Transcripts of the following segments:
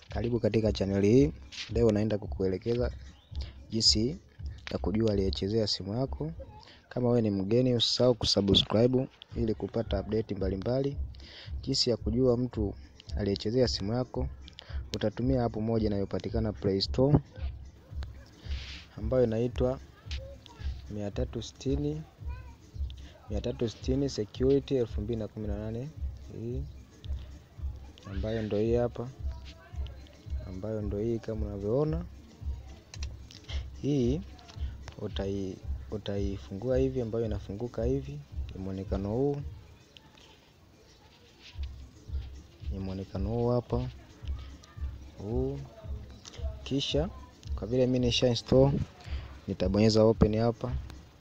Karibu katika chaneli hii. Leo naenda kukuelekeza jinsi ya kujua aliyechezea simu yako. Kama wewe ni mgeni, usisahau kusubscribe ili kupata update mbalimbali. Jinsi ya kujua mtu aliyechezea simu yako, utatumia app moja inayopatikana Play Store ambayo inaitwa 360 360 Security 2018 hii ambayo ndo hii hapa ambayo ndo hii kama unavyoona hii utai utaifungua hivi ambayo inafunguka hivi ni muonekano huu ni muonekano huu hapa huu kisha kwa vile mimi nisha install nitabonyeza open hapa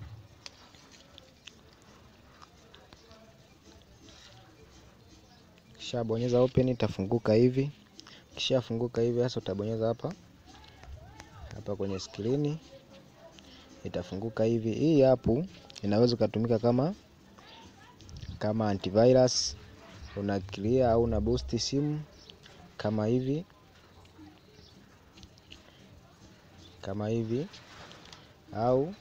kisha bonyeza open itafunguka hivi kisha funguka hivi sasa utabonyeza hapa hapa kwenye skrini itafunguka hivi. Hii app inaweza kutumika kama kama antivirus, una clear au una boost simu kama hivi kama hivi, au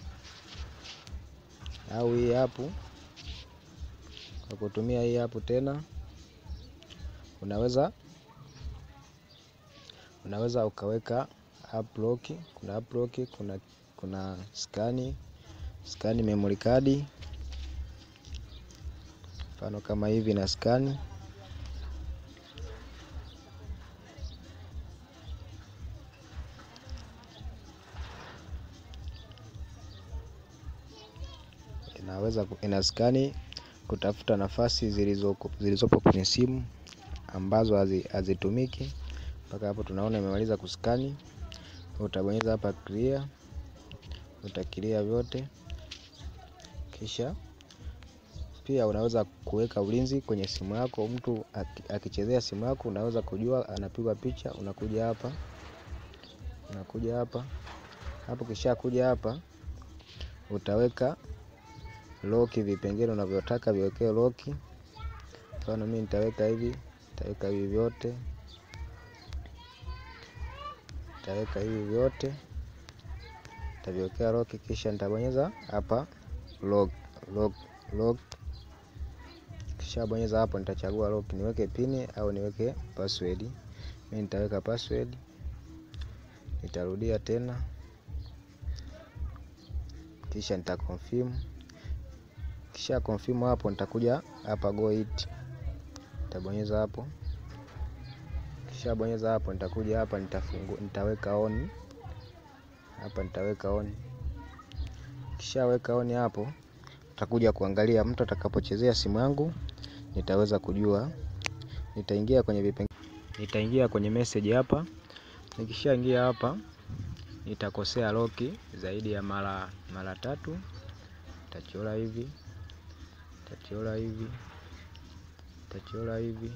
au hii app kwa kutumia hii app tena unaweza unaweza ukaweka app lock, kuna app lock, kuna kuna skani skani memory card, mfano kama hivi na skani inaweza ina skani kutafuta nafasi zilizopo zilizopo kwenye simu ambazo hazitumiki. Mpaka hapo tunaona imemaliza kuskani. Utabonyeza hapa clear, utakilia vyote, kisha pia unaweza kuweka ulinzi kwenye simu yako. Mtu akichezea simu yako, unaweza kujua anapigwa picha. Unakuja hapa, unakuja hapa hapo, kisha kuja hapa utaweka lock, vipengele unavyotaka viwekee lock. Mfano mimi nitaweka hivi, nitaweka hivi vyote nitaweka hivi vyote nitaviwekea lock, kisha nitabonyeza hapa lock lock lock. Kisha bonyeza hapo, nitachagua lock, niweke pini au niweke password. Mimi nitaweka password, nitarudia tena, kisha nita confirm. Kisha confirm hapo, nitakuja hapa go it, nitabonyeza hapo kisha bonyeza hapo, nitakuja hapa nitafungu, nitaweka on hapa, nitaweka on. Kisha weka on hapo, nitakuja kuangalia mtu atakapochezea simu yangu, nitaweza kujua. Nitaingia kwenye vipengele, nitaingia kwenye message hapa. Nikishaingia hapa, nitakosea loki zaidi ya mara mara tatu, nitachora hivi, nitachora hivi, nitachora hivi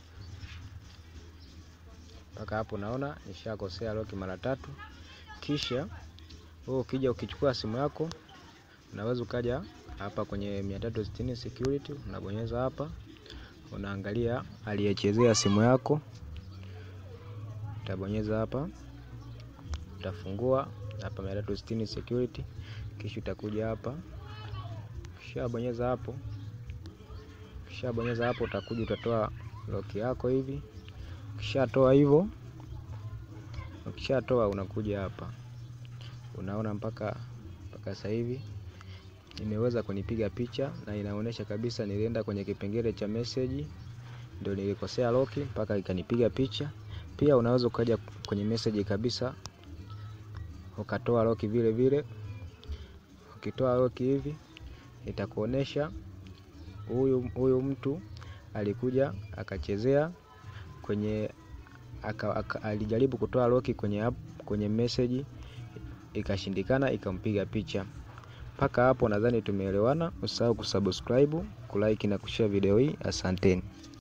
mpaka hapo naona nishakosea loki mara tatu. Kisha wewe ukija ukichukua simu yako unaweza ukaja hapa kwenye 360 security, unabonyeza hapa, unaangalia aliyechezea simu yako, utabonyeza hapa, utafungua hapa 360 security, kisha utakuja hapa, kisha bonyeza hapo, kisha bonyeza hapo, utakuja utatoa loki yako hivi Ukishatoa hivyo, ukishatoa unakuja hapa, unaona mpaka mpaka sasa hivi nimeweza kunipiga picha na inaonyesha kabisa nilienda kwenye kipengele cha message, ndio nilikosea loki mpaka ikanipiga picha. Pia unaweza ukaja kwenye message kabisa ukatoa loki vile vile. Ukitoa loki hivi itakuonesha huyu huyu mtu alikuja akachezea kwenye aka, aka, alijaribu kutoa loki kwenye app, kwenye message ikashindikana, ikampiga picha. Mpaka hapo nadhani tumeelewana. Usahau kusubscribe, kulike na kushare video hii. Asanteni.